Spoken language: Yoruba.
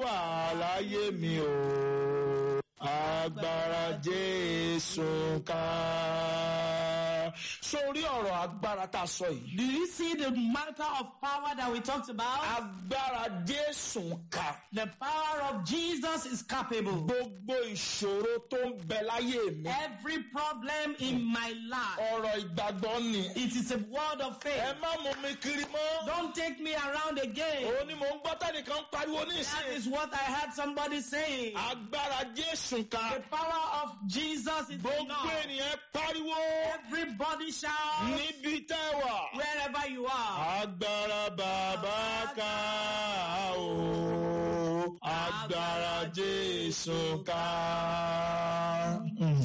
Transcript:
wà láyé mi o agbára jésù ká. sórí ọ̀rọ̀ agbára tá a sọ yìí. Do you see the matter of power that we talked about? agbára jésù ká. The power of Jesus is capable. gbogbo ìṣòro tó ń bẹ láyé mi. Every problem in my life, ọ̀rọ̀ ìgbàgbọ́ ni. it is a word of ẹ faith. má mú mi kiri mọ́. Don't take me around again. òun ni mò ń gbọ́ tẹ́nìkan ń pariwo That nísìnyí. is what I heard somebody saying. agbára jésù ká. The power of Jesus is gbogbo enough. ènìyàn pariwo. Everybody shout níbi tẹ́ wà. wherever you are. agbára bàbá ká o. agbára jésù ká.